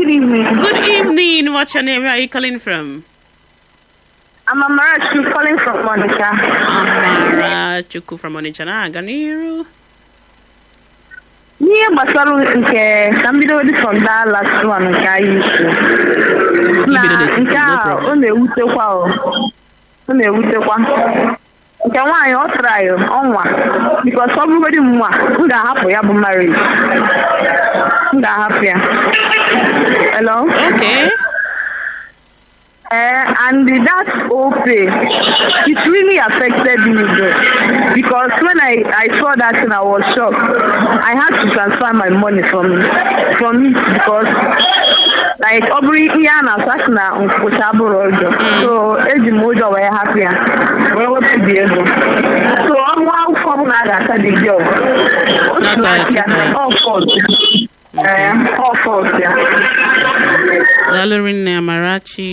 evening. Good evening. What's your name? Where are you calling from? I'm Amarachi calling from Monica. Amara Chukwu from Onitsha. Na-aga n'iru. N'ihe gbasara nke ka m bido dị from that last one nke anyị ikwu. Na Ibido n'etiti, nke no a problem. ọ na-ewutekwa o. Ọ na-ewutekwa. Nke nwaanyị ọ tara ya ọnwa bikos ọ bụrụgodị m nwa m ga-ahapụ ya bụ marriage. M ga-ahapụ ya. Hello? Okay. Uh, and that whole pay, it really affected me though. Because when I, I saw that thing, I was shocked. I had to transfer my money from from it because like ọ bụrụ ihe a na-asụ asị na nkwụcha bụrụ ụjọ so eji m ụjọ wee hapụ ya wee wepụ dị ego so ọnwa akwụkwọ ọbụla a ga-asa dị gị ọgụ Not ya that, all fault ee all fault ya Daalụ rinne Amarachi.